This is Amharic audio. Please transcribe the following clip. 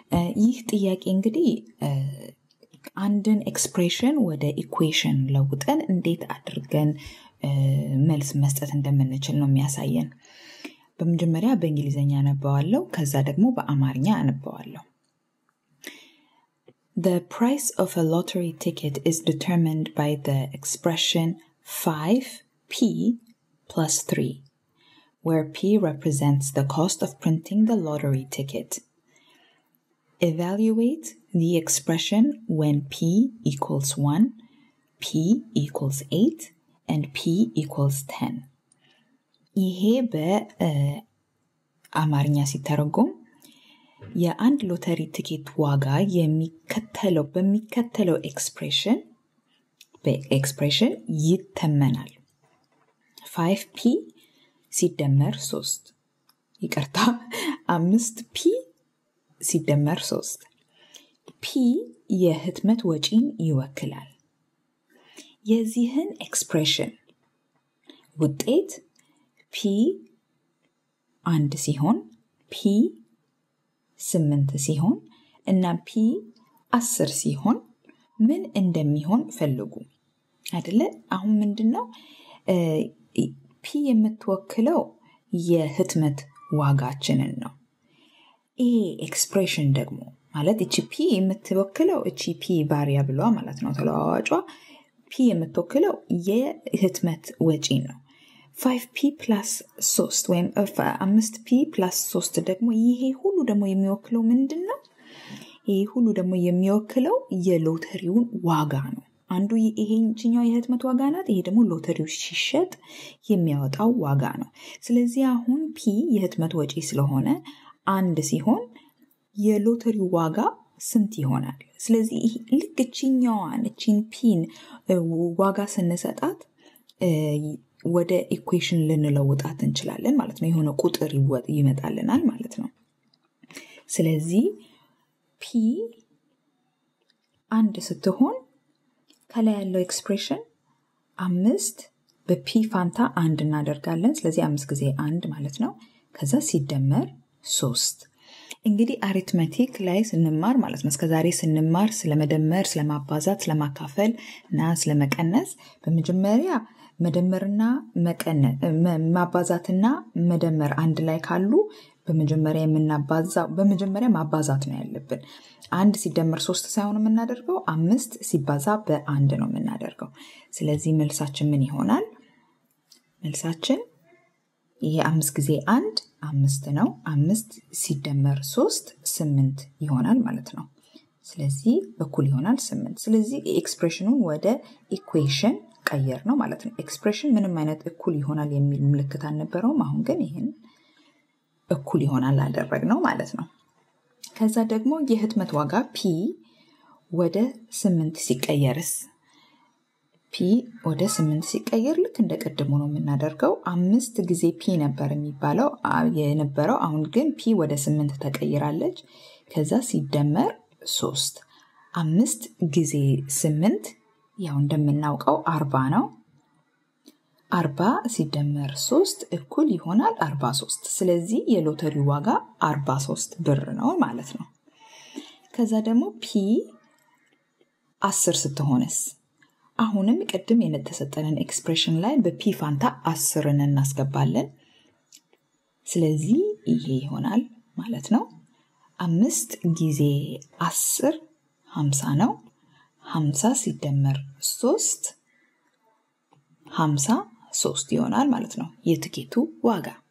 ይህ ጥያቄ እንግዲህ አንድን ኤክስፕሬሽን ወደ ኢኩዌሽን ለውጠን እንዴት አድርገን መልስ መስጠት እንደምንችል ነው የሚያሳየን። በመጀመሪያ በእንግሊዝኛ አነበዋለሁ፣ ከዛ ደግሞ በአማርኛ አነበዋለሁ። The price of a lottery ticket is determined by the expression 5p plus 3, where p represents the cost of printing the lottery ticket. Evaluate the expression when p equals 1, p equals 8, and p equals 10. ይሄ በአማርኛ ሲተረጎም የአንድ ሎተሪ ትኬት ዋጋ የሚከተለው በሚከተለው ኤክስፕሬሽን በኤክስፕሬሽን ይተመናል። ፋይቭ ፒ ሲደመር ሶስት ይቅርታ አምስት ፒ ሲደመር ሶስት ፒ የህትመት ወጪን ይወክላል። የዚህን ኤክስፕሬሽን ውጤት ፒ አንድ ሲሆን ፒ ስምንት ሲሆን እና ፒ አስር ሲሆን ምን እንደሚሆን ፈልጉ አይደለ? አሁን ምንድን ነው ፒ የምትወክለው የህትመት ዋጋችንን ነው። ይሄ ኤክስፕሬሽን ደግሞ ማለት እቺ ፒ የምትወክለው እቺ ፒ ቫሪያብሏ ማለት ነው ተለዋዋጯ ፒ የምትወክለው የህትመት ወጪ ነው። ፋይቭ ፒ ፕላስ ሶስት ወይም አምስት ፒ ፕላስ ሶስት ደግሞ ይሄ ሁሉ ደግሞ የሚወክለው ምንድን ነው? ይሄ ሁሉ ደግሞ የሚወክለው የሎተሪውን ዋጋ ነው። አንዱ ይሄኛው የህትመት ዋጋ ናት። ይሄ ደግሞ ሎተሪው ሲሸጥ የሚያወጣው ዋጋ ነው። ስለዚህ አሁን ፒ የህትመት ወጪ ስለሆነ አንድ ሲሆን የሎተሪው ዋጋ ስንት ይሆናል? ስለዚህ ልክ እችኛዋን እቺን ፒን ዋጋ ስንሰጣት ወደ ኢኩዌሽን ልንለውጣት እንችላለን ማለት ነው። የሆነ ቁጥር ይመጣልናል ማለት ነው። ስለዚህ ፒ አንድ ስትሆን ከላይ ያለው ኤክስፕሬሽን አምስት በፒ ፋንታ አንድ እናደርጋለን። ስለዚህ አምስት ጊዜ አንድ ማለት ነው። ከዛ ሲደመር ሶስት እንግዲህ አሪትሜቲክ ላይ ስንማር ማለት ነው እስከዛሬ ስንማር ስለመደመር፣ ስለማባዛት፣ ስለማካፈል እና ስለመቀነስ በመጀመሪያ መደመርና ማባዛትና መደመር አንድ ላይ ካሉ በመጀመሪያ የምናባዛው በመጀመሪያ ማባዛት ነው ያለብን። አንድ ሲደመር ሶስት ሳይሆን የምናደርገው አምስት ሲባዛ በአንድ ነው የምናደርገው። ስለዚህ መልሳችን ምን ይሆናል? መልሳችን ይሄ አምስት ጊዜ አንድ አምስት ነው። አምስት ሲደመር ሶስት ስምንት ይሆናል ማለት ነው። ስለዚህ እኩል ይሆናል ስምንት። ስለዚህ ኤክስፕሬሽኑን ወደ ኢኩዌሽን ቀየር ነው ማለት ነው። ኤክስፕሬሽን ምንም አይነት እኩል ይሆናል የሚል ምልክት አልነበረውም። አሁን ግን ይህን እኩል ይሆናል አደረግ ነው ማለት ነው። ከዛ ደግሞ የህትመት ዋጋ ፒ ወደ ስምንት ሲቀየርስ ፒ ወደ ስምንት ሲቀየር ልክ እንደ ቅድሙ ነው የምናደርገው። አምስት ጊዜ ፒ ነበር የሚባለው የነበረው። አሁን ግን ፒ ወደ ስምንት ተቀይራለች። ከዛ ሲደመር ሶስት አምስት ጊዜ ስምንት ያው እንደምናውቀው አርባ ነው። አርባ ሲደመር ሶስት እኩል ይሆናል አርባ ሶስት ስለዚህ የሎተሪ ዋጋ አርባ ሶስት ብር ነው ማለት ነው። ከዛ ደግሞ ፒ አስር ስትሆንስ አሁንም ቅድም የተሰጠንን ኤክስፕሬሽን ላይ በፒ ፋንታ አስርን እናስገባለን። ስለዚህ ይሄ ይሆናል ማለት ነው። አምስት ጊዜ አስር ሀምሳ ነው። ሀምሳ ሲደመር ሶስት ሀምሳ ሶስት ይሆናል ማለት ነው የትኬቱ ዋጋ።